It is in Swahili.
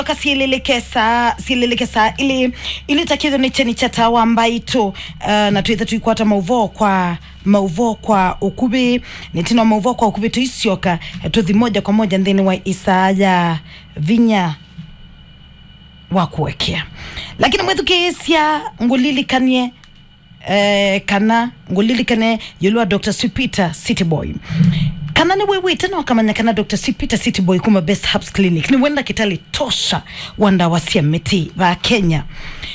ka sielelekesa sielelekesa ili ili takitho ni cheni cha tawa mbaitu uh, na twitha tuikwata mauvo kwa mauvo kwa ukubi nitino mauvo kwa ukubi tuisioka tuthi moja kwa moja nthini wa isaya vinya wa kuwekea lakini mwithukiisya ngulilikanie eh, kana ngulilikane yulwa dr sipita city boy kana ni wewe tena wakamanya kana dr sipita city boy kuma best herbs clinic ni wenda kitali tosha wanda wasia miti va kenya